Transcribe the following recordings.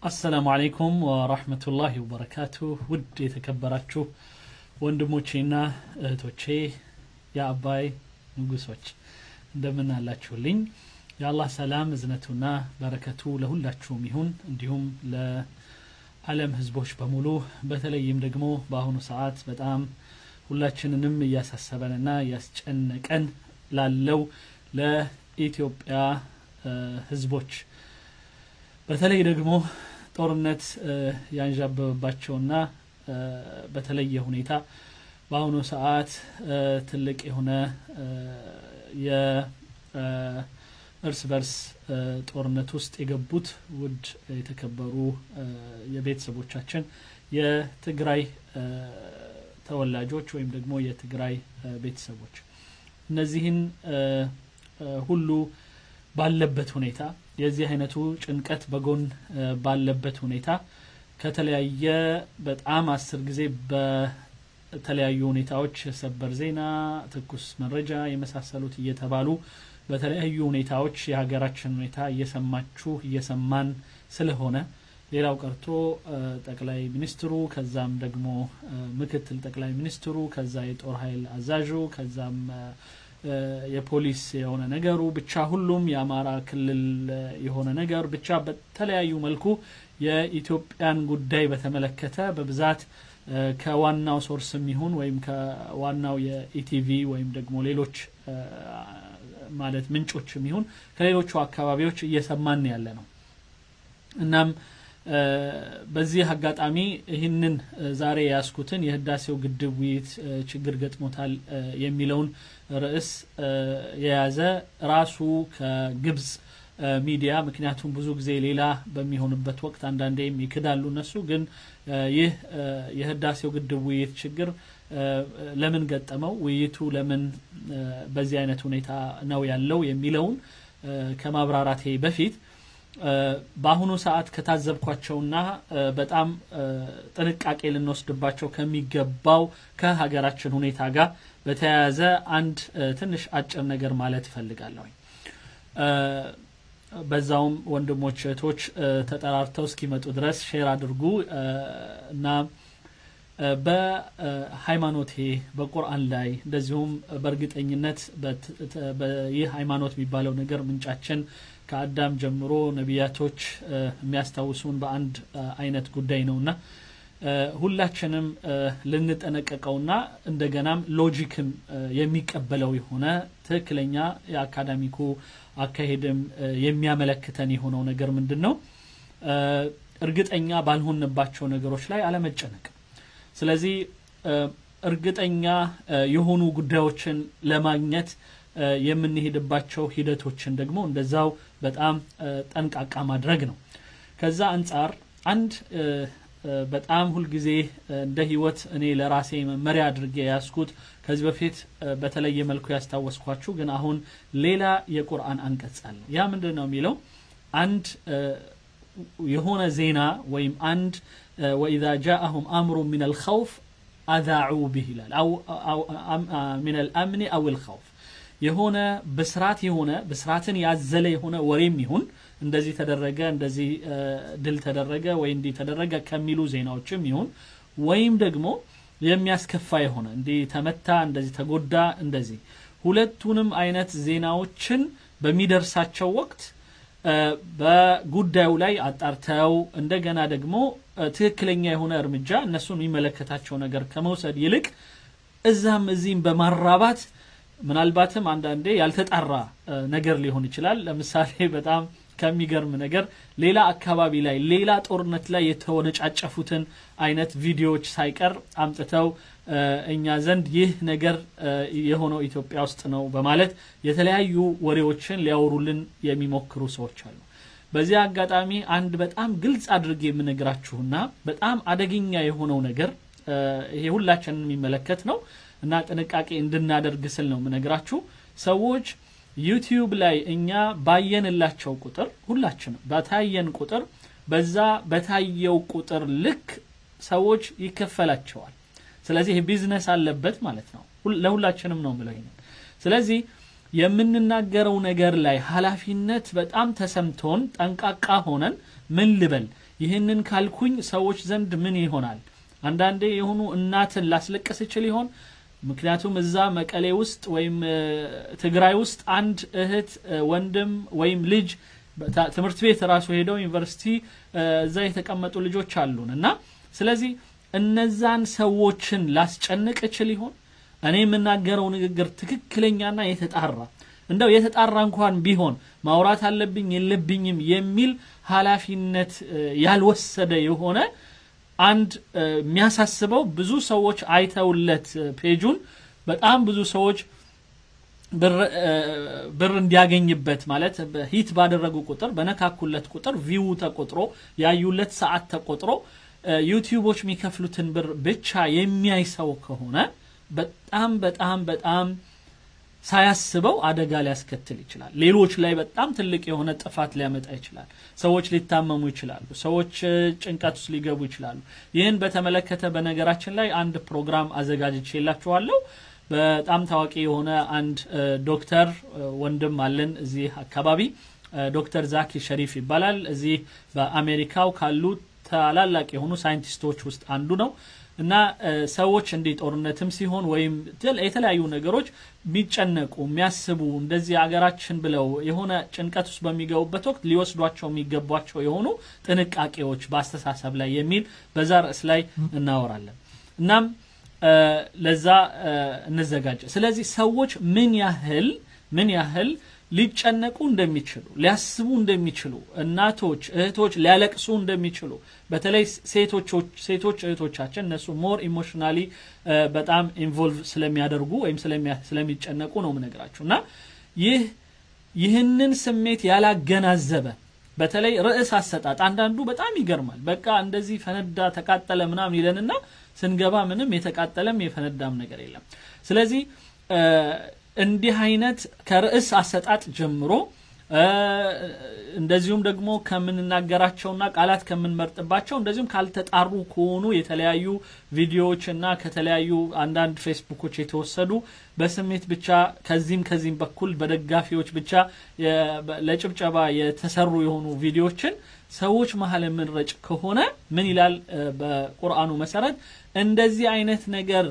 አሰላሙ አለይኩም ወራህመቱላሂ ወበረካቱ ውድ የተከበራችሁ ወንድሞቼና እህቶቼ የአባይ ንጉሶች እንደምን አላችሁልኝ የአላህ ሰላም እዝነቱና በረከቱ ለሁላችሁም ይሁን እንዲሁም ለዓለም ህዝቦች በሙሉ በተለይም ደግሞ በአሁኑ ሰዓት በጣም ሁላችንንም እያሳሰበንና እያስጨነቀን ላለው ለኢትዮጵያ ህዝቦች በተለይ ደግሞ ጦርነት ያንዣበበባቸውና በተለየ ሁኔታ በአሁኑ ሰዓት ትልቅ የሆነ የእርስ በርስ ጦርነት ውስጥ የገቡት ውድ የተከበሩ የቤተሰቦቻችን የትግራይ ተወላጆች ወይም ደግሞ የትግራይ ቤተሰቦች እነዚህን ሁሉ ባለበት ሁኔታ የዚህ አይነቱ ጭንቀት በጎን ባለበት ሁኔታ ከተለያየ በጣም አስር ጊዜ በተለያዩ ሁኔታዎች ሰበር ዜና፣ ትኩስ መረጃ የመሳሰሉት እየተባሉ በተለያዩ ሁኔታዎች የሀገራችን ሁኔታ እየሰማችሁ እየሰማን ስለሆነ ሌላው ቀርቶ ጠቅላይ ሚኒስትሩ ከዛም ደግሞ ምክትል ጠቅላይ ሚኒስትሩ ከዛ የጦር ኃይል አዛዡ ከዛም የፖሊስ የሆነ ነገሩ ብቻ ሁሉም የአማራ ክልል የሆነ ነገር ብቻ በተለያዩ መልኩ የኢትዮጵያን ጉዳይ በተመለከተ በብዛት ከዋናው ሶርስም ይሁን ወይም ከዋናው የኢቲቪ ወይም ደግሞ ሌሎች ማለት ምንጮችም ይሁን ከሌሎቹ አካባቢዎች እየሰማን ያለ ነው እናም በዚህ አጋጣሚ ይህንን ዛሬ የያዝኩትን የህዳሴው ግድብ ውይይት ችግር ገጥሞታል የሚለውን ርዕስ የያዘ ራሱ ከግብጽ ሚዲያ ምክንያቱም ብዙ ጊዜ ሌላ በሚሆንበት ወቅት አንዳንዴም ይክዳሉ እነሱ ግን ይህ የህዳሴው ግድብ ውይይት ችግር ለምን ገጠመው ውይይቱ ለምን በዚህ አይነት ሁኔታ ነው ያለው የሚለውን ከማብራራቴ በፊት በአሁኑ ሰዓት ከታዘብኳቸውና በጣም ጥንቃቄ ልንወስድባቸው ከሚገባው ከሀገራችን ሁኔታ ጋር በተያያዘ አንድ ትንሽ አጭር ነገር ማለት እፈልጋለሁኝ በዛውም ወንድሞች እህቶች ተጠራርተው እስኪመጡ ድረስ ሼር አድርጉ እና በሃይማኖቴ በቁርአን ላይ እንደዚሁም በእርግጠኝነት ይህ ሃይማኖት የሚባለው ነገር ምንጫችን ከአዳም ጀምሮ ነቢያቶች የሚያስታውሱን በአንድ አይነት ጉዳይ ነውና ሁላችንም ልንጠነቀቀውና እንደገናም ሎጂክም የሚቀበለው የሆነ ትክክለኛ የአካዳሚኩ አካሄድም የሚያመለክተን የሆነው ነገር ምንድን ነው እርግጠኛ ባልሆንባቸው ነገሮች ላይ አለመጨነቅ ስለዚህ እርግጠኛ የሆኑ ጉዳዮችን ለማግኘት የምንሄድባቸው ሂደቶችን ደግሞ እንደዛው በጣም ጠንቃቃ ማድረግ ነው ከዛ አንጻር አንድ በጣም ሁልጊዜ እንደ ህይወት እኔ ለራሴ መመሪያ አድርጌ ያስኩት ከዚህ በፊት በተለየ መልኩ ያስታወስኳችሁ ግን አሁን ሌላ የቁርአን አንቀጽ አለ ያ ምንድን ነው የሚለው አንድ የሆነ ዜና ወይም አንድ ወኢዛ ጃአሁም አምሩ ምን አልኸውፍ አዛዑ ብህ ይላል ምን አልአምኒ አው ልኸውፍ የሆነ ብስራት የሆነ ብስራትን ያዘለ የሆነ ወሬም ይሁን እንደዚህ ተደረገ እንደዚህ ድል ተደረገ ወይ እንዲህ ተደረገ ከሚሉ ዜናዎችም ይሁን ወይም ደግሞ የሚያስከፋ የሆነ እንዲህ ተመታ እንደዚህ ተጎዳ እንደዚህ ሁለቱንም አይነት ዜናዎችን በሚደርሳቸው ወቅት በጉዳዩ ላይ አጣርተው እንደገና ደግሞ ትክክለኛ የሆነ እርምጃ እነሱን የሚመለከታቸው ነገር ከመውሰድ ይልቅ እዛም እዚህም በማራባት ምናልባትም አንዳንዴ ያልተጣራ ነገር ሊሆን ይችላል ለምሳሌ በጣም ከሚገርም ነገር ሌላ አካባቢ ላይ ሌላ ጦርነት ላይ የተወነጫጨፉትን አይነት ቪዲዮዎች ሳይቀር አምጥተው እኛ ዘንድ ይህ ነገር የሆነው ኢትዮጵያ ውስጥ ነው በማለት የተለያዩ ወሬዎችን ሊያወሩልን የሚሞክሩ ሰዎች አሉ በዚህ አጋጣሚ አንድ በጣም ግልጽ አድርጌ የምነግራችሁና በጣም አደገኛ የሆነው ነገር ይሄ ሁላችንን የሚመለከት ነው እና ጥንቃቄ እንድናደርግ ስል ነው የምነግራችሁ ሰዎች ዩቲዩብ ላይ እኛ ባየንላቸው ቁጥር ሁላችንም በታየን ቁጥር በዛ በታየው ቁጥር ልክ ሰዎች ይከፈላቸዋል ስለዚህ ቢዝነስ አለበት ማለት ነው ለሁላችንም ነው ምለው ይሄንን ስለዚህ የምንናገረው ነገር ላይ ኃላፊነት በጣም ተሰምቶን ጠንቃቃ ሆነን ምን ልበል ይህንን ካልኩኝ ሰዎች ዘንድ ምን ይሆናል? አንዳንዴ የሆኑ እናትን ላስለቅስ ይችል ይሆን? ምክንያቱም እዛ መቀሌ ውስጥ ወይም ትግራይ ውስጥ አንድ እህት ወንድም ወይም ልጅ ትምህርት ቤት ራሱ ሄደው ዩኒቨርሲቲ እዛ የተቀመጡ ልጆች አሉን እና ስለዚህ እነዛን ሰዎችን ላስጨንቅ እችል ይሆን? እኔ የምናገረው ንግግር ትክክለኛና የተጣራ እንደው የተጣራ እንኳን ቢሆን ማውራት አለብኝ የለብኝም የሚል ኃላፊነት ያልወሰደ የሆነ አንድ የሚያሳስበው ብዙ ሰዎች አይተውለት ፔጁን በጣም ብዙ ሰዎች ብር እንዲያገኝበት ማለት ሂት ባደረጉ ቁጥር በነካኩለት ቁጥር ቪው ተቆጥሮ ያዩለት ሰዓት ተቆጥሮ ዩቲዩቦች የሚከፍሉትን ብር ብቻ የሚያይ ሰው ከሆነ በጣም በጣም በጣም ሳያስበው አደጋ ሊያስከትል ይችላል። ሌሎች ላይ በጣም ትልቅ የሆነ ጥፋት ሊያመጣ ይችላል። ሰዎች ሊታመሙ ይችላሉ። ሰዎች ጭንቀት ውስጥ ሊገቡ ይችላሉ። ይህን በተመለከተ በነገራችን ላይ አንድ ፕሮግራም አዘጋጅቼላችኋለሁ። በጣም ታዋቂ የሆነ አንድ ዶክተር ወንድም አለን እዚህ አካባቢ ዶክተር ዛኪ ሸሪፍ ይባላል። እዚህ በአሜሪካው ካሉ ታላላቅ የሆኑ ሳይንቲስቶች ውስጥ አንዱ ነው እና ሰዎች እንዲህ ጦርነትም ሲሆን ወይም የተለያዩ ነገሮች የሚጨነቁ የሚያስቡ እንደዚህ አገራችን ብለው የሆነ ጭንቀት ውስጥ በሚገቡበት ወቅት ሊወስዷቸው የሚገቧቸው የሆኑ ጥንቃቄዎች በአስተሳሰብ ላይ የሚል በዛ ርዕስ ላይ እናወራለን። እናም ለዛ እንዘጋጀ። ስለዚህ ሰዎች ምን ያህል ምን ያህል ሊጨነቁ እንደሚችሉ ሊያስቡ እንደሚችሉ እናቶች እህቶች ሊያለቅሱ እንደሚችሉ በተለይ ሴቶች ሴቶች እህቶቻችን እነሱ ሞር ኢሞሽናሊ በጣም ኢንቮልቭ ስለሚያደርጉ ወይም ስለሚጨነቁ ነው ምነግራችሁ እና ይህ ይህንን ስሜት ያላገናዘበ በተለይ ርዕስ አሰጣጥ አንዳንዱ በጣም ይገርማል። በቃ እንደዚህ ፈነዳ ተቃጠለ ምናምን ይለንና ስንገባ ምንም የተቃጠለም የፈነዳም ነገር የለም። ስለዚህ እንዲህ አይነት ከርዕስ አሰጣጥ ጀምሮ እንደዚሁም ደግሞ ከምንናገራቸውና ቃላት ከምንመርጥባቸው እንደዚሁም ካልተጣሩ ከሆኑ የተለያዩ ቪዲዮዎች እና ከተለያዩ አንዳንድ ፌስቡኮች የተወሰዱ በስሜት ብቻ ከዚህም ከዚህም በኩል በደጋፊዎች ብቻ ለጭብጨባ የተሰሩ የሆኑ ቪዲዮዎችን ሰዎች መሀል የምንረጭ ከሆነ ምን ይላል በቁርአኑ መሰረት እንደዚህ አይነት ነገር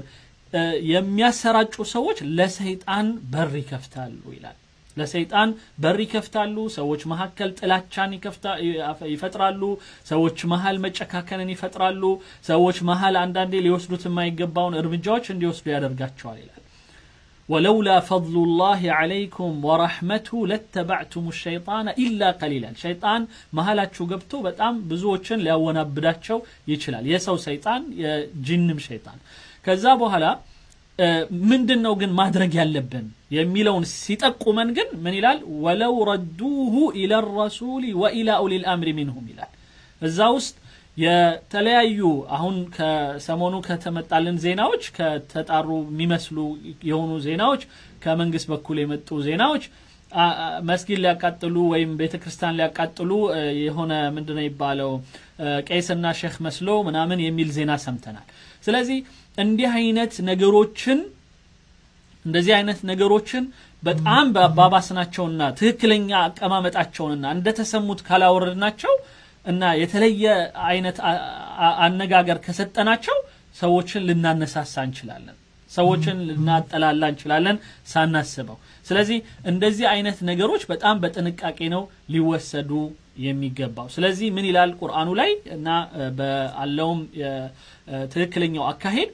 የሚያሰራጩ ሰዎች ለሰይጣን በር ይከፍታሉ ይላል። ለሰይጣን በር ይከፍታሉ። ሰዎች መካከል ጥላቻን ይፈጥራሉ። ሰዎች መሀል መጨካከንን ይፈጥራሉ። ሰዎች መሀል አንዳንዴ ሊወስዱት የማይገባውን እርምጃዎች እንዲወስዱ ያደርጋቸዋል ይላል። ወለውላ ፈድሉላህ ዐለይኩም ወረሕመቱ ለተባዕቱም ሸይጣነ ኢላ ቀሊላን። ሸይጣን መሀላችሁ ገብቶ በጣም ብዙዎችን ሊያወናብዳቸው ይችላል። የሰው ሰይጣን፣ የጂንም ሸይጣን ከዛ በኋላ ምንድን ነው ግን ማድረግ ያለብን የሚለውን ሲጠቁመን ግን ምን ይላል? ወለው ረዱሁ ኢለ ረሱሊ ወኢላ ኡሊል አምሪ ሚንሁም ይላል። እዛ ውስጥ የተለያዩ አሁን ከሰሞኑ ከተመጣልን ዜናዎች ከተጣሩ የሚመስሉ የሆኑ ዜናዎች ከመንግስት በኩል የመጡ ዜናዎች መስጊድ ሊያቃጥሉ ወይም ቤተ ክርስቲያን ሊያቃጥሉ የሆነ ምንድነው የሚባለው ቄስና ሼክ መስሎ ምናምን የሚል ዜና ሰምተናል። ስለዚህ እንዲህ አይነት ነገሮችን እንደዚህ አይነት ነገሮችን በጣም በአባባስናቸውና ትክክለኛ አቀማመጣቸውንና እንደተሰሙት ካላወረድናቸው እና የተለየ አይነት አነጋገር ከሰጠናቸው ሰዎችን ልናነሳሳ እንችላለን። ሰዎችን ልናጠላላ እንችላለን ሳናስበው። ስለዚህ እንደዚህ አይነት ነገሮች በጣም በጥንቃቄ ነው ሊወሰዱ የሚገባው። ስለዚህ ምን ይላል ቁርአኑ ላይ እና በአለውም ትክክለኛው አካሄድ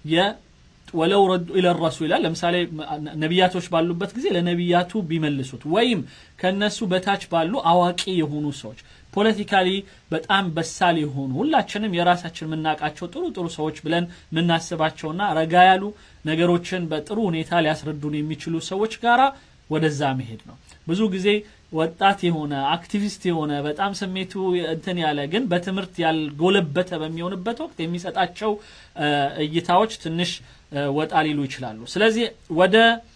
ወለው ረዱ ኢለ ረሱል ይላል። ለምሳሌ ነቢያቶች ባሉበት ጊዜ ለነቢያቱ ቢመልሱት ወይም ከነሱ በታች ባሉ አዋቂ የሆኑ ሰዎች ፖለቲካሊ በጣም በሳል የሆኑ ሁላችንም የራሳችን የምናውቃቸው ጥሩ ጥሩ ሰዎች ብለን የምናስባቸውና ረጋ ያሉ ነገሮችን በጥሩ ሁኔታ ሊያስረዱን የሚችሉ ሰዎች ጋራ ወደዛ መሄድ ነው። ብዙ ጊዜ ወጣት የሆነ አክቲቪስት የሆነ በጣም ስሜቱ እንትን ያለ ግን በትምህርት ያልጎለበተ በሚሆንበት ወቅት የሚሰጣቸው እይታዎች ትንሽ ወጣ ሊሉ ይችላሉ። ስለዚህ ወደ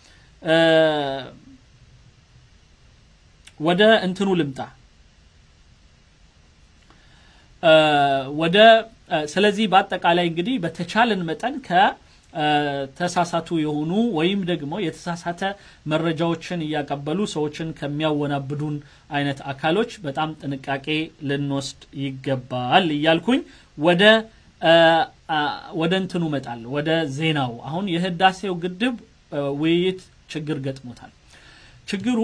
ወደ እንትኑ ልምጣ ወደ ስለዚህ በአጠቃላይ እንግዲህ በተቻለን መጠን ከ ተሳሳቱ የሆኑ ወይም ደግሞ የተሳሳተ መረጃዎችን እያቀበሉ ሰዎችን ከሚያወናብዱን አይነት አካሎች በጣም ጥንቃቄ ልንወስድ ይገባል እያልኩኝ ወደ ወደ እንትኑ እመጣለሁ ወደ ዜናው አሁን የህዳሴው ግድብ ውይይት ችግር ገጥሞታል ችግሩ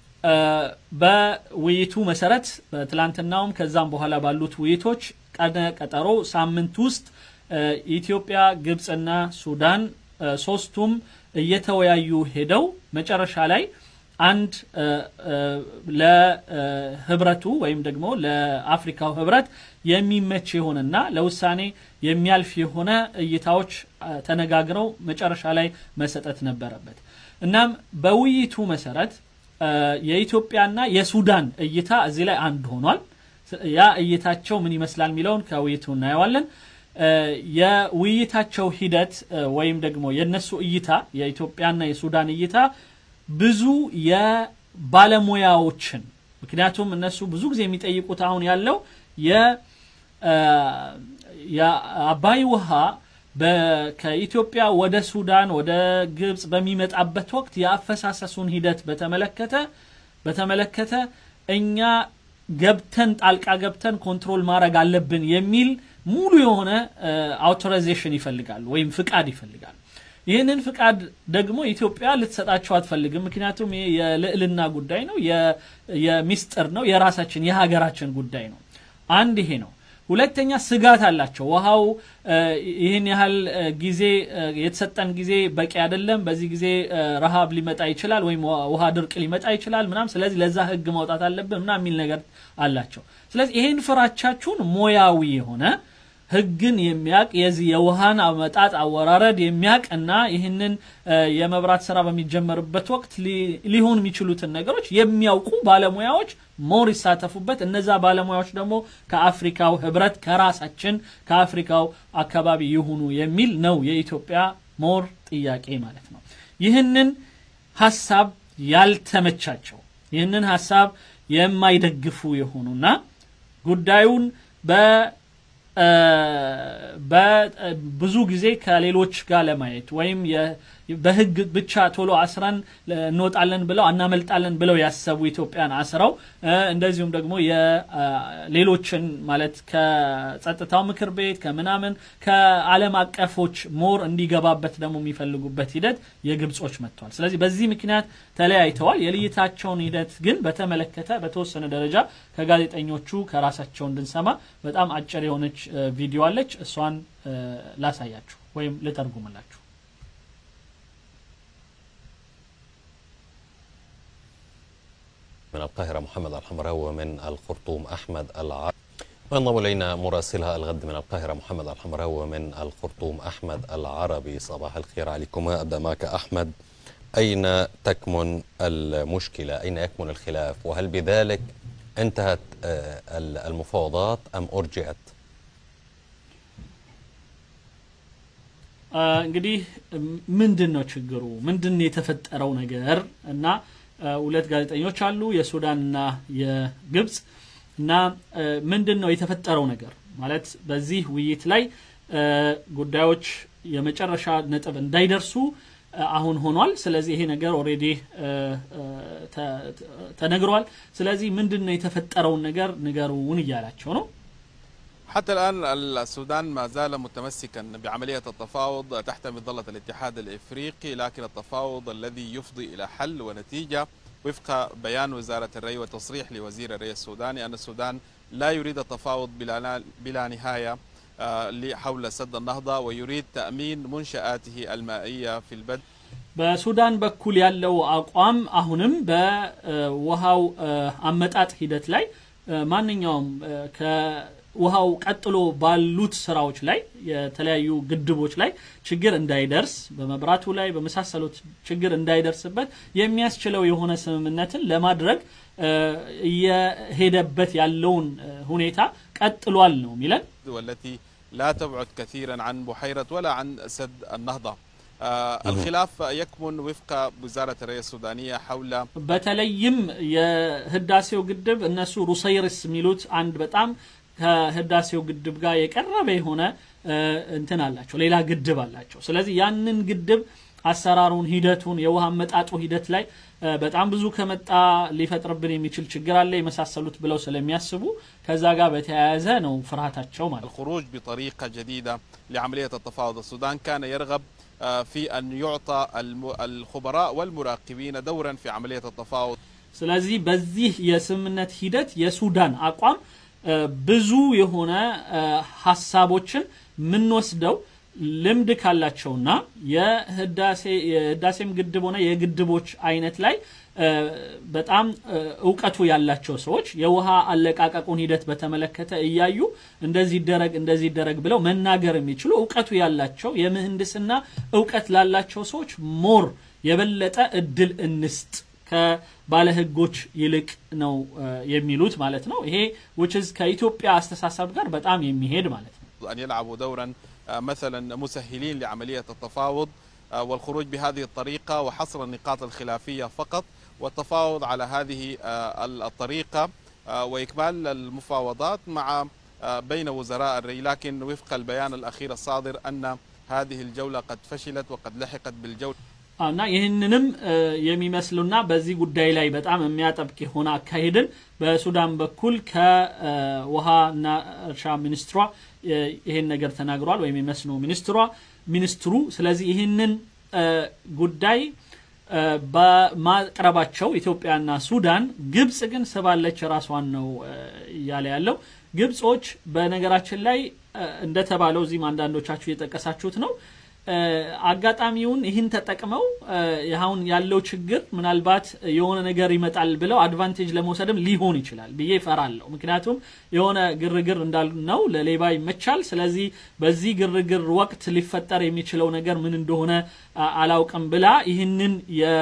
በውይይቱ መሰረት በትላንትናውም ከዛም በኋላ ባሉት ውይይቶች ቀነ ቀጠሮ ሳምንት ውስጥ ኢትዮጵያ ግብፅና ሱዳን ሶስቱም እየተወያዩ ሄደው መጨረሻ ላይ አንድ ለህብረቱ ወይም ደግሞ ለአፍሪካው ህብረት የሚመች የሆነና ለውሳኔ የሚያልፍ የሆነ እይታዎች ተነጋግረው መጨረሻ ላይ መሰጠት ነበረበት እናም በውይይቱ መሰረት የኢትዮጵያና የሱዳን እይታ እዚህ ላይ አንድ ሆኗል ያ እይታቸው ምን ይመስላል የሚለውን ከውይይቱ እናየዋለን የውይይታቸው ሂደት ወይም ደግሞ የነሱ እይታ የኢትዮጵያና የሱዳን እይታ ብዙ የባለሙያዎችን ምክንያቱም እነሱ ብዙ ጊዜ የሚጠይቁት አሁን ያለው የአባይ ውሃ ከኢትዮጵያ ወደ ሱዳን ወደ ግብፅ በሚመጣበት ወቅት የአፈሳሰሱን ሂደት በተመለከተ በተመለከተ እኛ ገብተን ጣልቃ ገብተን ኮንትሮል ማድረግ አለብን የሚል ሙሉ የሆነ አውቶራይዜሽን ይፈልጋሉ ወይም ፍቃድ ይፈልጋሉ ይህንን ፍቃድ ደግሞ ኢትዮጵያ ልትሰጣቸው አትፈልግም ምክንያቱም የልዕልና ጉዳይ ነው የሚስጥር ነው የራሳችን የሀገራችን ጉዳይ ነው አንድ ይሄ ነው ሁለተኛ ስጋት አላቸው ውሃው ይህን ያህል ጊዜ የተሰጠን ጊዜ በቂ አይደለም በዚህ ጊዜ ረሃብ ሊመጣ ይችላል ወይም ውሃ ድርቅ ሊመጣ ይችላል ምናም ስለዚህ ለዛ ህግ ማውጣት አለብን ምና የሚል ነገር አላቸው ስለዚህ ይህን ፍራቻችሁን ሞያዊ የሆነ ህግን የሚያቅ የዚህ የውሃን አመጣጥ አወራረድ የሚያቅ እና ይህንን የመብራት ስራ በሚጀመርበት ወቅት ሊሆን የሚችሉትን ነገሮች የሚያውቁ ባለሙያዎች ሞር ይሳተፉበት እነዛ ባለሙያዎች ደግሞ ከአፍሪካው ህብረት ከራሳችን ከአፍሪካው አካባቢ ይሁኑ የሚል ነው የኢትዮጵያ ሞር ጥያቄ ማለት ነው ይህንን ሀሳብ ያልተመቻቸው ይህንን ሀሳብ የማይደግፉ የሆኑና ጉዳዩን በ ብዙ ጊዜ ከሌሎች ጋር ለማየት ወይም በህግ ብቻ ቶሎ አስረን እንወጣለን ብለው አናመልጣለን ብለው ያሰቡ ኢትዮጵያን አስረው እንደዚሁም ደግሞ የሌሎችን ማለት ከጸጥታው ምክር ቤት ከምናምን ከአለም አቀፎች ሞር እንዲገባበት ደግሞ የሚፈልጉበት ሂደት የግብጾች መጥተዋል ስለዚህ በዚህ ምክንያት ተለያይተዋል የልይታቸውን ሂደት ግን በተመለከተ በተወሰነ ደረጃ ከጋዜጠኞቹ ከራሳቸው እንድንሰማ በጣም አጭር የሆነች ቪዲዮ አለች እሷን ላሳያችሁ ወይም ልተርጉምላችሁ من القاهرة محمد الحمراوي ومن الخرطوم أحمد العربي وينضم إلينا مراسلها الغد من القاهرة محمد الحمراوي ومن الخرطوم أحمد العربي صباح الخير عليكما أبدأ معك أحمد أين تكمن المشكلة أين يكمن الخلاف وهل بذلك انتهت المفاوضات أم أرجعت እንግዲህ ምንድን ነው ችግሩ ምንድን የተፈጠረው ነገር እና ሁለት ጋዜጠኞች አሉ የሱዳንና የግብፅ እና ምንድን ነው የተፈጠረው ነገር ማለት በዚህ ውይይት ላይ ጉዳዮች የመጨረሻ ነጥብ እንዳይደርሱ አሁን ሆኗል ስለዚህ ይሄ ነገር ኦሬዲ ተነግሯል ስለዚህ ምንድን ነው የተፈጠረውን ነገር ንገሩን እያላቸው ነው حتى الآن السودان ما زال متمسكا بعملية التفاوض تحت مظلة الاتحاد الإفريقي لكن التفاوض الذي يفضي إلى حل ونتيجة وفق بيان وزارة الري وتصريح لوزير الري السوداني أن السودان لا يريد التفاوض بلا, بلا نهاية حول سد النهضة ويريد تأمين منشآته المائية في البدء በሱዳን በኩል ያለው አቋም አሁንም በውሃው አመጣጥ ሂደት ላይ ማንኛውም ውሃው ቀጥሎ ባሉት ስራዎች ላይ የተለያዩ ግድቦች ላይ ችግር እንዳይደርስ በመብራቱ ላይ በመሳሰሉት ችግር እንዳይደርስበት የሚያስችለው የሆነ ስምምነትን ለማድረግ እየሄደበት ያለውን ሁኔታ ቀጥሏል ነው የሚለን والتي لا تبعد كثيرا عن بحيرة ولا عن سد النهضة آه الخلاف يكمن وفق وزارة الري السودانية حول በተለይም የህዳሴው ግድብ እነሱ ሩሰይርስ የሚሉት አንድ በጣም ከህዳሴው ግድብ ጋር የቀረበ የሆነ እንትን አላቸው፣ ሌላ ግድብ አላቸው። ስለዚህ ያንን ግድብ አሰራሩን፣ ሂደቱን፣ የውሃ አመጣጡ ሂደት ላይ በጣም ብዙ ከመጣ ሊፈጥርብን የሚችል ችግር አለ የመሳሰሉት ብለው ስለሚያስቡ ከዛ ጋር በተያያዘ ነው ፍርሃታቸው ማለት ነው። الخروج بطريقة جديدة لعملية التفاوض السودان كان يرغب آه، في أن يعطى الم- الخبراء والمراقبين دورا في عملية التفاوض ስለዚህ በዚህ የስምምነት ሂደት የሱዳን አቋም እ፣ ብዙ የሆነ እ፣ ሀሳቦችን የምንወስደው ልምድ ካላቸውና የህዳሴ የህዳሴም ግድብ ሆነ የግድቦች አይነት ላይ እ፣ በጣም እ፣ እውቀቱ ያላቸው ሰዎች የውሃ አለቃቀቁን ሂደት በተመለከተ እያዩ እንደዚህ ይደረግ እንደዚህ ይደረግ ብለው መናገር የሚችሉ እውቀቱ ያላቸው የምህንድስና እውቀት ላላቸው ሰዎች ሞር የበለጠ እድል እንስጥ ከባለህጎች ይልቅ ነው እ፣ የሚሉት ማለት ነው። ይሄ which is ከኢትዮጵያ አስተሳሰብ ጋር በጣም የሚሄድ ማለት ነው። أن يلعبوا دورا آه، مثلا مسهلين لعملية التفاوض آه، والخروج بهذه الطريقة وحصر النقاط الخلافية فقط والتفاوض على هذه آه، الطريقة آه، وإكمال المفاوضات مع آه، بين وزراء الري لكن وفق البيان الأخير الصادر أن هذه الجولة قد فشلت وقد لحقت بالجولة አዎ፣ እና ይህንንም እ፣ የሚመስሉና በዚህ ጉዳይ ላይ በጣም የሚያጠብቅ የሆነ አካሄድን በሱዳን በኩል ከውሃና እርሻ ሚኒስትሯ እ፣ ይህን ነገር ተናግሯል፣ ወይም የመስኖ ሚኒስትሯ ሚኒስትሩ። ስለዚህ ይህንን እ፣ ጉዳይ እ፣ በማቅረባቸው ኢትዮጵያና ሱዳን፣ ግብጽ ግን ስባለች ራሷን ነው እ፣ እያለ ያለው። ግብጾች በነገራችን ላይ እ፣ እንደተባለው እዚህም አንዳንዶቻችሁ የጠቀሳችሁት ነው እ፣ አጋጣሚውን ይህን ተጠቅመው እ፣ አሁን ያለው ችግር ምናልባት የሆነ ነገር ይመጣል ብለው አድቫንቴጅ ለመውሰድም ሊሆን ይችላል ብዬ እፈራለሁ። ምክንያቱም የሆነ ግርግር እንዳልነው ለሌባ ይመቻል። ስለዚህ በዚህ ግርግር ወቅት ሊፈጠር የሚችለው ነገር ምን እንደሆነ አ- አላውቅም ብላ ይህንን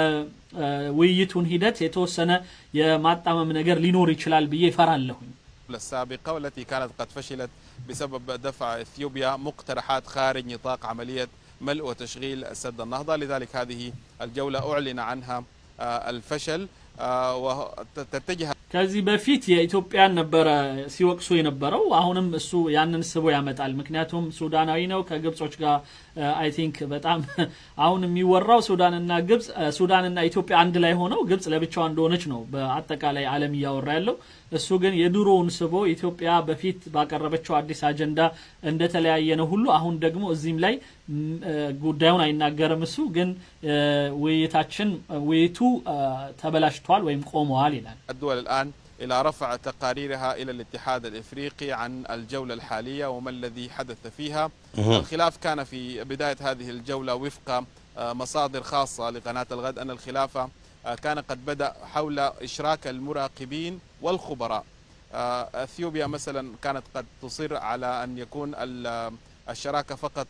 የውይይቱን ሂደት የተወሰነ የማጣመም ነገር ሊኖር ይችላል ብዬ እፈራለሁኝ። السابقة والتي كانت قد فشلت بسبب دفع إثيوبيا مقترحات خارج نطاق عملية ملء وتشغيل سد النهضة لذلك هذه الجولة أعلن عنها آه، الفشل آه، وتتجه ከዚህ በፊት የኢትዮጵያን ነበረ ሲወቅሱ የነበረው አሁንም እሱ ያንን ስቦ ያመጣል። ምክንያቱም ሱዳናዊ ነው ከግብጾች ጋር አይ ቲንክ በጣም አሁን የሚወራው ሱዳንና ግብጽ እ፣ ሱዳንና ኢትዮጵያ አንድ ላይ ሆነው ግብጽ ለብቻዋ እንደሆነች ነው በአጠቃላይ ዓለም እያወራ ያለው። እሱ ግን የድሮውን ስቦ ኢትዮጵያ በፊት ባቀረበችው አዲስ አጀንዳ እንደተለያየ ነው ሁሉ አሁን ደግሞ እዚህም ላይ ም፣ እ፣ ጉዳዩን አይናገርም። እሱ ግን እ፣ ውይይታችን ውይይቱ እ፣ ተበላሽቷል ወይም ቆመዋል ይላል። الدول الآن إلى رفع تقاريرها إلى الاتحاد الإفريقي عن الجولة الحالية وما الذي حدث فيها الخلاف كان في بداية هذه الجولة وفق آه، مصادر خاصة لقناة الغد أن الخلاف آه، كان قد بدأ حول إشراك المراقبين والخبراء آه، أثيوبيا مثلا كانت قد تصر على أن يكون ال- الشراكة فقط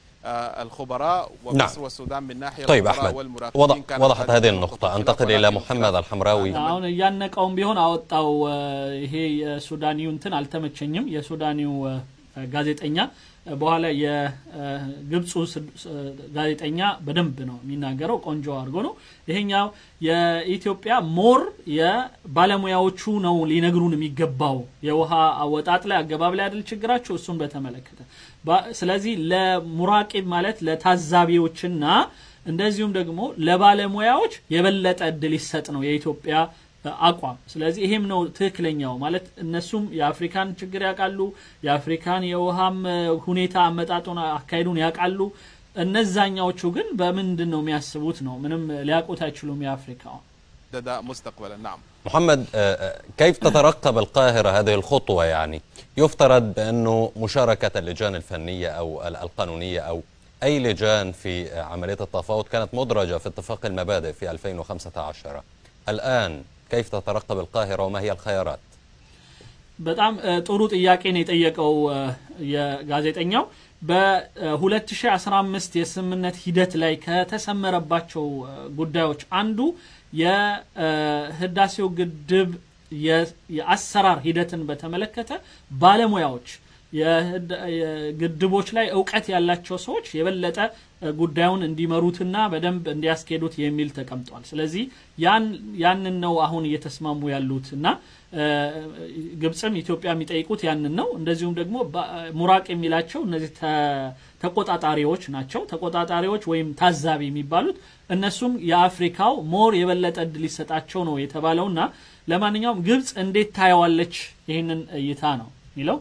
للخبراء ومصر نعم. والسودان من ناحية طيب الخبراء أحمد والمراقبين وضح كانت وضحت قد هذه تكون النقطة خلاف أنتقل إلى ولكن محمد الحمراوي አሁን እያነቀውም ቢሆን አወጣው እ፣ ይሄ የሱዳኒው እንትን አልተመቸኝም። የሱዳኒው እ፣ ጋዜጠኛ እ፣ በኋላ የግብፁ ስ- ስ- ጋዜጠኛ በደንብ ነው የሚናገረው፣ ቆንጆ አድርጎ ነው። ይሄኛው የኢትዮጵያ ሞር የባለሙያዎቹ ነው ሊነግሩን የሚገባው የውሃ አወጣጥ ላይ አገባብ ላይ አይደል ችግራቸው፣ እሱን በተመለከተ ባ- ስለዚህ ለሙራቂብ ማለት ለታዛቢዎችና እንደዚሁም ደግሞ ለባለሙያዎች የበለጠ እድል ይሰጥ ነው የኢትዮጵያ አቋም። ስለዚህ ይሄም ነው ትክክለኛው ማለት እነሱም የአፍሪካን ችግር ያውቃሉ፣ የአፍሪካን የውሃም እ፣ ሁኔታ አመጣጡን አካሄዱን ያውቃሉ። እነዛኛዎቹ ግን በምንድን ነው የሚያስቡት ነው ምንም ሊያውቁት አይችሉም የአፍሪካው محددة مستقبلا نعم محمد آه، آه، كيف تترقب القاهرة هذه الخطوة يعني يفترض بأنه مشاركة اللجان الفنية أو ال- القانونية أو أي لجان في آه، عملية التفاوض كانت مدرجة في اتفاق المبادئ في 2015 الآن كيف تترقب القاهرة وما هي الخيارات በጣም እ፣ ጥሩ ጥያቄ ነው የጠየቀው እ፣ የጋዜጠኛው በ2015 የስምምነት ሂደት ላይ ከተሰመረባቸው እ፣ ጉዳዮች አንዱ የህዳሴው ግድብ የ- የአሰራር ሂደትን በተመለከተ ባለሙያዎች ግድቦች ላይ እውቀት ያላቸው ሰዎች የበለጠ ጉዳዩን እንዲመሩትና በደንብ እንዲያስኬዱት የሚል ተቀምጧል። ስለዚህ ያንን ነው አሁን እየተስማሙ ያሉት እና ግብፅም ኢትዮጵያ የሚጠይቁት ያንን ነው። እንደዚሁም ደግሞ ሙራቅ የሚላቸው እነዚህ ተቆጣጣሪዎች ናቸው። ተቆጣጣሪዎች ወይም ታዛቢ የሚባሉት እነሱም የአፍሪካው ሞር የበለጠ እድል ሊሰጣቸው ነው የተባለው እና ለማንኛውም ግብፅ እንዴት ታየዋለች ይህንን እይታ ነው የሚለው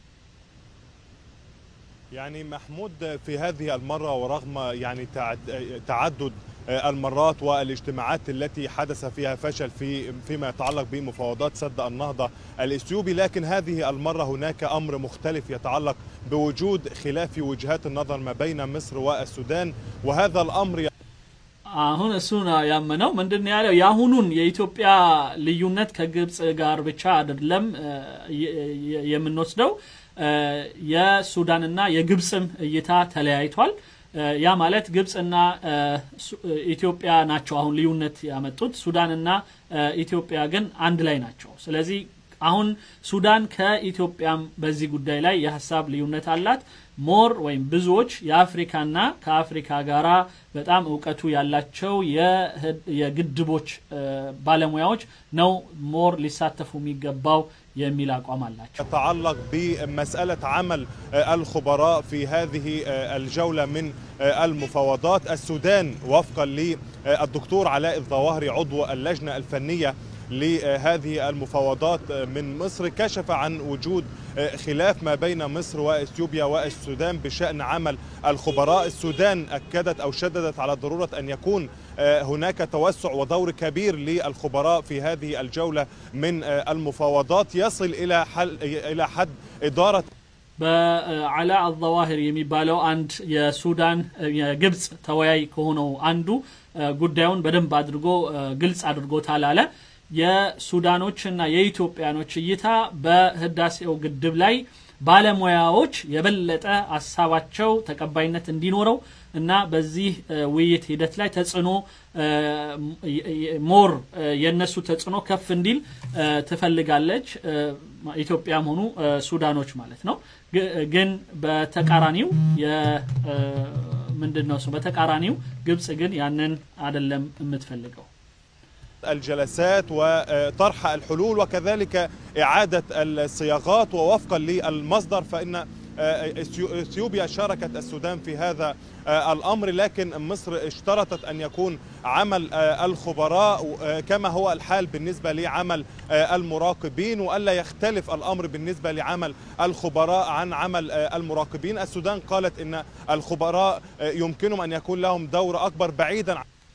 يعني محمود في هذه المرة ورغم يعني تعدد المرات والاجتماعات التي حدث فيها فشل في فيما يتعلق بمفاوضات سد النهضة الإثيوبي لكن هذه المرة هناك أمر مختلف يتعلق بوجود خلاف في وجهات النظر ما بين مصر والسودان وهذا الأمر አሁን እሱ ነው ያመነው ምንድን ያለው የአሁኑን የኢትዮጵያ ልዩነት ከግብፅ ጋር ብቻ አይደለም የምንወስደው የሱዳንና የግብፅም እይታ ተለያይቷል። ያ ማለት ግብፅና ኢትዮጵያ ናቸው አሁን ልዩነት ያመጡት። ሱዳንና ኢትዮጵያ ግን አንድ ላይ ናቸው። ስለዚህ አሁን ሱዳን ከኢትዮጵያም በዚህ ጉዳይ ላይ የሀሳብ ልዩነት አላት። ሞር ወይም ብዙዎች የአፍሪካና ከአፍሪካ ጋራ በጣም እውቀቱ ያላቸው የግድቦች ባለሙያዎች ነው ሞር ሊሳተፉ የሚገባው የሚል አቋም አላቸው። يتعلق بمسألة عمل الخبراء في هذه الجولة من المفاوضات السودان وفقا للدكتور علاء الظواهري عضو اللجنة الفنية لهذه المفاوضات من مصر كشف عن وجود خلاف ما بين مصر واثيوبيا والسودان بشان عمل الخبراء، السودان اكدت او شددت على ضروره ان يكون هناك توسع ودور كبير للخبراء في هذه الجوله من المفاوضات يصل الى حل الى حد اداره በአላ አዘዋሂር የሚባለው አንድ የሱዳን የግብፅ ተወያይ ከሆነው አንዱ ጉዳዩን በደንብ አድርጎ ግልጽ አድርጎታል አለ። የሱዳኖችና የኢትዮጵያኖች እይታ በህዳሴው ግድብ ላይ ባለሙያዎች የበለጠ ሀሳባቸው ተቀባይነት እንዲኖረው እና በዚህ ውይይት ሂደት ላይ ተጽዕኖ ሞር የእነሱ ተጽዕኖ ከፍ እንዲል ትፈልጋለች ኢትዮጵያም ሆኑ ሱዳኖች ማለት ነው። ግን በተቃራኒው ምንድን ነው በተቃራኒው ግብጽ ግን ያንን አደለም የምትፈልገው። الجلسات وطرح الحلول وكذلك إعادة الصياغات ووفقا للمصدر فإن اثيوبيا شاركت السودان في هذا الامر لكن مصر اشترطت ان يكون عمل الخبراء كما هو الحال بالنسبه لعمل المراقبين والا يختلف الامر بالنسبه لعمل الخبراء عن عمل المراقبين السودان قالت ان الخبراء يمكنهم ان يكون لهم دور اكبر بعيدا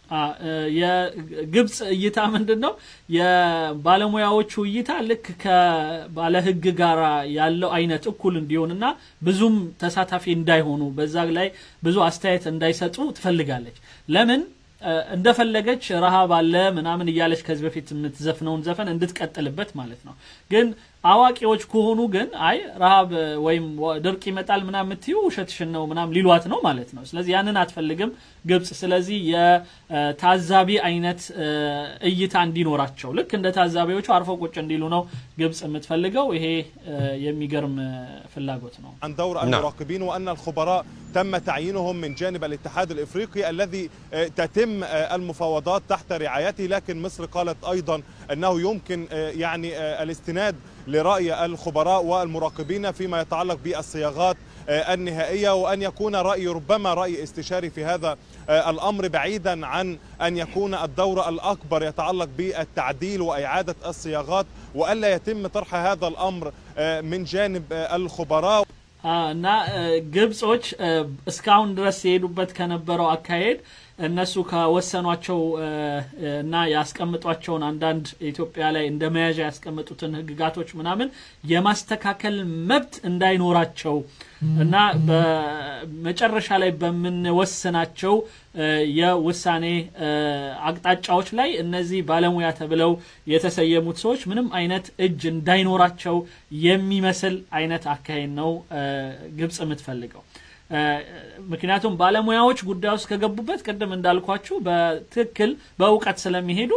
የግብፅ እይታ ምንድን ነው? የባለሙያዎቹ እይታ ልክ ከባለ ህግ ጋር ያለው አይነት እኩል እንዲሆንና ብዙም ተሳታፊ እንዳይሆኑ በዛ ላይ ብዙ አስተያየት እንዳይሰጡ ትፈልጋለች። ለምን እንደፈለገች ረሃብ አለ ምናምን እያለች ከዚህ በፊት የምትዘፍነውን ዘፈን እንድትቀጥልበት ማለት ነው። ግን አዋቂዎች ከሆኑ ግን አይ ረሃብ ወይም ድርቅ ይመጣል ምናምን የምትዩ ውሸትሽን ነው ምናምን ሊሏት ነው ማለት ነው። ስለዚህ ያንን አትፈልግም ግብጽ። ስለዚህ የታዛቢ አይነት እይታ እንዲኖራቸው ልክ እንደ ታዛቢዎቹ አርፈው ቁጭ እንዲሉ ነው ግብጽ የምትፈልገው። ይሄ የሚገርም ፍላጎት ነው። عن دور المراقبين وان الخبراء تم تعيينهم من جانب الاتحاد الافريقي الذي تتم المفاوضات تحت رعايته لكن مصر قالت ايضا انه يمكن يعني الاستناد لراي الخبراء والمراقبين فيما يتعلق بالصياغات النهائيه وان يكون راي ربما راي استشاري في هذا الامر بعيدا عن ان يكون الدور الاكبر يتعلق بالتعديل واعاده الصياغات والا يتم طرح هذا الامر من جانب الخبراء እና ግብጾች እስካሁን ድረስ የሄዱበት ከነበረው አካሄድ እነሱ ከወሰኗቸው እና ያስቀምጧቸውን አንዳንድ ኢትዮጵያ ላይ እንደ መያዣ ያስቀምጡትን ህግጋቶች ምናምን የማስተካከል መብት እንዳይኖራቸው እና በመጨረሻ ላይ በምንወስናቸው የውሳኔ አቅጣጫዎች ላይ እነዚህ ባለሙያ ተብለው የተሰየሙት ሰዎች ምንም አይነት እጅ እንዳይኖራቸው የሚመስል አይነት አካሄድ ነው ግብጽ የምትፈልገው። ምክንያቱም ባለሙያዎች ጉዳይ ውስጥ ከገቡበት ቅድም እንዳልኳችሁ በትክክል በእውቀት ስለሚሄዱ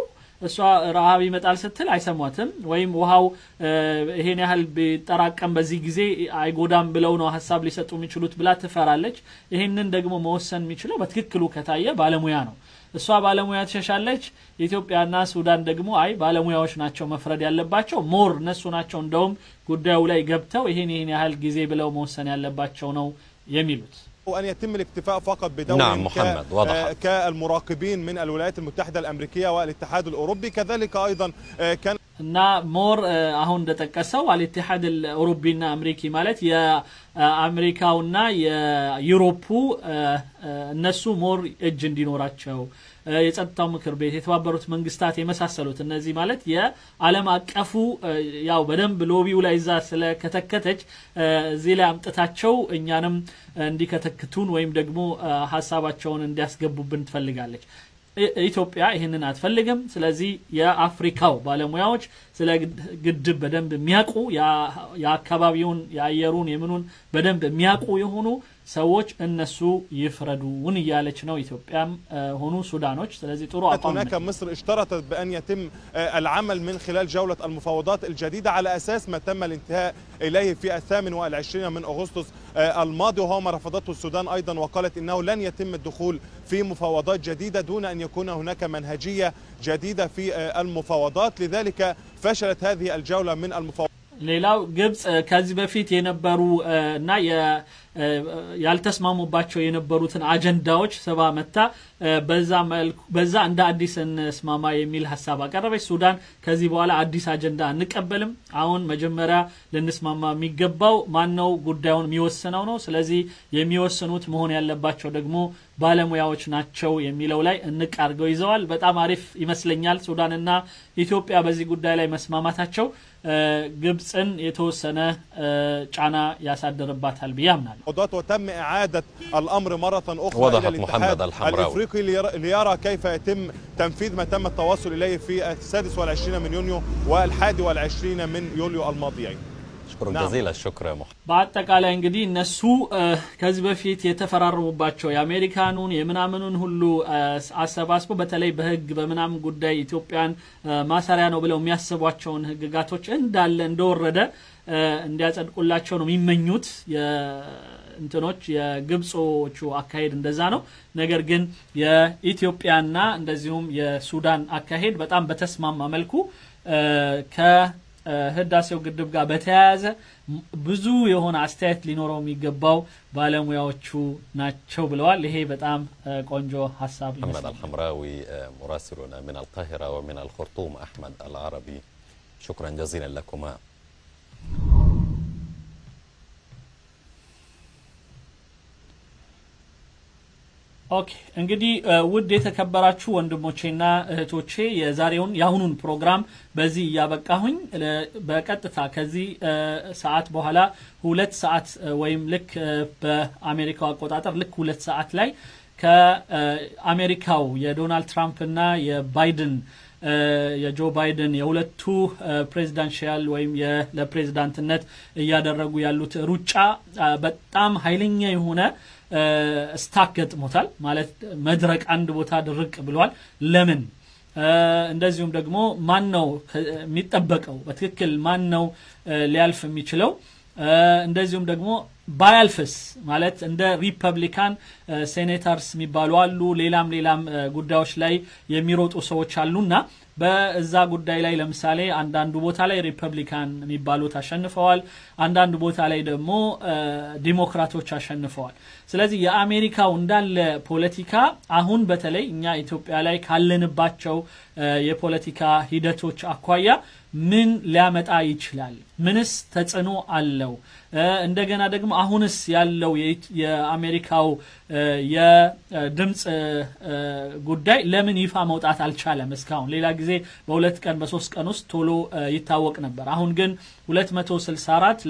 እሷ ረሃብ ይመጣል ስትል አይሰሟትም። ወይም ውሃው ይሄን ያህል ቢጠራቀም በዚህ ጊዜ አይጎዳም ብለው ነው ሀሳብ ሊሰጡ የሚችሉት ብላ ትፈራለች። ይህንን ደግሞ መወሰን የሚችለው በትክክሉ ከታየ ባለሙያ ነው። እሷ ባለሙያ ትሸሻለች። ኢትዮጵያና ሱዳን ደግሞ አይ ባለሙያዎች ናቸው መፍረድ ያለባቸው፣ ሞር እነሱ ናቸው እንደውም ጉዳዩ ላይ ገብተው ይሄን ይሄን ያህል ጊዜ ብለው መወሰን ያለባቸው ነው የሚሉት። وأن يتم الاكتفاء فقط بدور نعم محمد وضحت. كالمراقبين من الولايات المتحدة الأمريكية والاتحاد الأوروبي كذلك أيضا كان እና ሞር አሁን እንደጠቀሰው አልኢትሓድ አውሮቢና አምሪኪ ማለት የአሜሪካውና የዩሮፑ እነሱ ሞር እጅ እንዲኖራቸው የጸጥታው ምክር ቤት የተባበሩት መንግስታት የመሳሰሉት እነዚህ ማለት የዓለም አቀፉ ያው በደንብ ሎቢው ላይ እዛ ስለከተከተች እዚህ ላይ አምጥታቸው እኛንም እንዲከተክቱን ወይም ደግሞ ሀሳባቸውን እንዲያስገቡብን ትፈልጋለች። ኢትዮጵያ ይህንን አትፈልግም። ስለዚህ የአፍሪካው ባለሙያዎች ስለ ግድብ በደንብ የሚያውቁ የአካባቢውን የአየሩን የምኑን በደንብ የሚያውቁ የሆኑ ሰዎች እነሱ ይፍረዱን እያለች ነው ኢትዮጵያም ሆኑ ሱዳኖች። ስለዚህ ጥሩ አቋም هناك مصر اشترطت بأن يتم العمل من خلال جولة المفاوضات الجديدة على أساس ما تم الانتهاء إليه في الثامن والعشرين من أغسطس الماضي وهو ما رفضته السودان أيضا وقالت إنه لن يتم الدخول في مفاوضات جديدة دون أن يكون هناك منهجية جديدة في المفاوضات لذلك فشلت هذه الجولة من المفاوضات ሌላው ግብጽ ከዚህ በፊት የነበሩ እና ያልተስማሙባቸው የነበሩትን አጀንዳዎች ስባ መታ በዛ እንደ አዲስ እንስማማ የሚል ሀሳብ አቀረበች። ሱዳን ከዚህ በኋላ አዲስ አጀንዳ አንቀበልም፣ አሁን መጀመሪያ ልንስማማ የሚገባው ማን ነው ጉዳዩን የሚወስነው ነው። ስለዚህ የሚወስኑት መሆን ያለባቸው ደግሞ ባለሙያዎች ናቸው የሚለው ላይ እንቅ አድርገው ይዘዋል። በጣም አሪፍ ይመስለኛል። ሱዳንና ኢትዮጵያ በዚህ ጉዳይ ላይ መስማማታቸው ግብፅን የተወሰነ ጫና ያሳድርባታል ብዬ አምናለሁ። وتم إعادة الأمر مرة أخرى وضحت إلى محمد الاتحاد الحمراوي. الإفريقي ليرى- ليرى كيف يتم تنفيذ ما تم التواصل إليه في السادس والعشرين من يونيو والحادي والعشرين من يوليو الماضيين شكرا نعم. جزيلا الشكر يا محمد በአጠቃላይ እንግዲህ እነሱ ከዚህ በፊት የተፈራረሙባቸው የአሜሪካኑን የምናምኑን ሁሉ አሰባስቦ በተለይ በህግ በምናምን ጉዳይ ኢትዮጵያን ማሰሪያ ነው ብለው የሚያስቧቸውን ህግጋቶች እንዳለ እንደወረደ እንዲያጸድቁላቸው ነው የሚመኙት። እንትኖች የግብጾቹ አካሄድ እንደዛ ነው። ነገር ግን የኢትዮጵያና እንደዚሁም የሱዳን አካሄድ በጣም በተስማማ መልኩ ከህዳሴው ግድብ ጋር በተያያዘ ብዙ የሆነ አስተያየት ሊኖረው የሚገባው ባለሙያዎቹ ናቸው ብለዋል። ይሄ በጣም ቆንጆ ሀሳብ محمد ይመስላል። الحمراوي آه، مراسلنا من القاهرة ومن الخرطوم أحمد العربي شكرا جزيلا لكما ኦኬ እንግዲህ እ፣ ውድ የተከበራችሁ ወንድሞቼና እህቶቼ የዛሬውን የአሁኑን ፕሮግራም በዚህ እያበቃሁኝ ለ- በቀጥታ ከዚህ እ፣ ሰዓት በኋላ ሁለት ሰዓት እ፣ ወይም ልክ እ፣ በአሜሪካው አቆጣጠር ልክ ሁለት ሰዓት ላይ ከአሜሪካው የዶናልድ ትራምፕና የባይደን እ፣ የጆ ባይደን የሁለቱ ፕሬዚዳንሽያል ወይም የ- ለፕሬዚዳንትነት እያደረጉ ያሉት ሩጫ አ፣ በጣም ኃይለኛ የሆነ እ፣ ስታክ ገጥሞታል። ማለት መድረቅ አንድ ቦታ ድርቅ ብሏል። ለምን? እ፣ እንደዚሁም ደግሞ ማን ነው ከ- የሚጠበቀው በትክክል ማን ነው እ፣ ሊያልፍ የሚችለው? እ፣ እንደዚሁም ደግሞ ባያልፍስ ማለት እንደ ሪፐብሊካን እ፣ ሴኔተርስ የሚባሉ አሉ። ሌላም ሌላም እ፣ ጉዳዮች ላይ የሚሮጡ ሰዎች አሉና በዛ ጉዳይ ላይ ለምሳሌ አንዳንዱ ቦታ ላይ ሪፐብሊካን የሚባሉት አሸንፈዋል። አንዳንድ ቦታ ላይ ደግሞ እ፣ ዲሞክራቶች አሸንፈዋል። ስለዚህ የአሜሪካው እንዳለ ፖለቲካ አሁን በተለይ እኛ ኢትዮጵያ ላይ ካለንባቸው እ፣ የፖለቲካ ሂደቶች አኳያ ምን ሊያመጣ ይችላል? ምንስ ተጽዕኖ አለው? እ፣ እንደገና ደግሞ አሁንስ ያለው የኢት- የአሜሪካው እ፣ የድምፅ እ፣ እ፣ ጉዳይ ለምን ይፋ መውጣት አልቻለም? እስካሁን ሌላ ጊዜ በሁለት ቀን በሶስት ቀን ውስጥ ቶሎ እ፣ ይታወቅ ነበር። አሁን ግን 264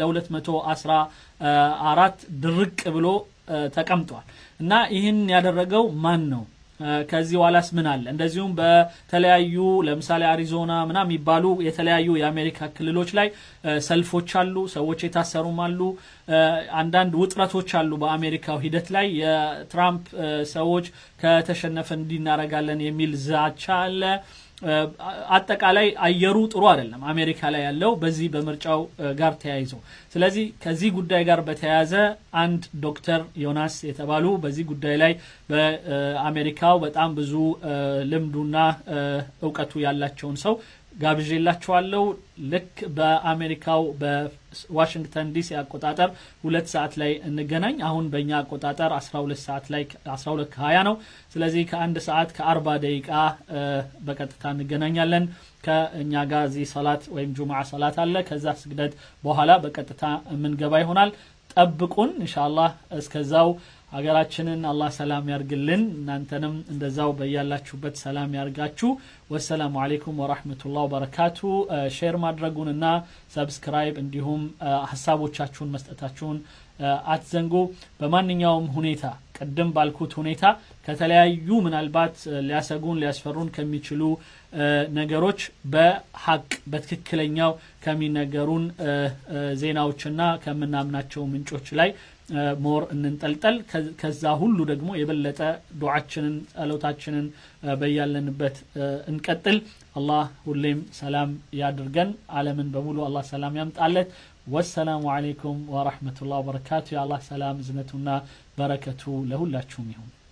ለ214 ድርቅ ብሎ እ፣ ተቀምጧል እና ይህን ያደረገው ማን ነው? እ፣ ከዚህ በኋላስ ምን አለ? እንደዚሁም በተለያዩ ለምሳሌ አሪዞና ምናምን የሚባሉ የተለያዩ የአሜሪካ ክልሎች ላይ እ፣ ሰልፎች አሉ፣ ሰዎች የታሰሩም አሉ። እ፣ አንዳንድ ውጥረቶች አሉ በአሜሪካው ሂደት ላይ የትራምፕ እ፣ ሰዎች ከተሸነፈ እንዲናረጋለን የሚል ዛቻ አለ። አጠቃላይ አየሩ ጥሩ አይደለም አሜሪካ ላይ ያለው በዚህ በምርጫው ጋር ተያይዞ ስለዚህ ከዚህ ጉዳይ ጋር በተያያዘ አንድ ዶክተር ዮናስ የተባሉ በዚህ ጉዳይ ላይ በአሜሪካው በጣም ብዙ ልምዱና እውቀቱ ያላቸውን ሰው ጋብዤላችኋለሁ ልክ በአሜሪካው በዋሽንግተን ዲሲ አቆጣጠር ሁለት ሰዓት ላይ እንገናኝ አሁን በእኛ አቆጣጠር 12 ሰዓት ላይ 12 ከ20 ነው ስለዚህ ከአንድ ሰዓት ከአርባ ደቂቃ በቀጥታ እንገናኛለን ከእኛ ጋር እዚህ ሰላት ወይም ጁምዓ ሰላት አለ ከዛ ስግደት በኋላ በቀጥታ የምንገባ ይሆናል ጠብቁን እንሻላህ እስከዛው ሀገራችንን አላህ ሰላም ያርግልን እናንተንም እንደዛው በያላችሁበት ሰላም ያርጋችሁ ወሰላሙ አሌይኩም ወራህመቱላህ ወበረካቱ ሼር ማድረጉንና ሰብስክራይብ እንዲሁም ሀሳቦቻችሁን መስጠታችሁን አትዘንጉ በማንኛውም ሁኔታ ቅድም ባልኩት ሁኔታ ከተለያዩ ምናልባት ሊያሰጉን ሊያስፈሩን ከሚችሉ ነገሮች በሀቅ በትክክለኛው ከሚነገሩን ዜናዎችና ከምናምናቸው ምንጮች ላይ ሞር እንንጠልጠል ከዛ ሁሉ ደግሞ የበለጠ ዱዓችንን ጸሎታችንን በያለንበት እንቀጥል አላህ ሁሌም ሰላም ያድርገን አለምን በሙሉ አላህ ሰላም ያምጣለት ወሰላሙ አሌይኩም ወረሕመቱላህ ወበረካቱ የአላህ ሰላም እዝነቱና በረከቱ ለሁላችሁም ይሁን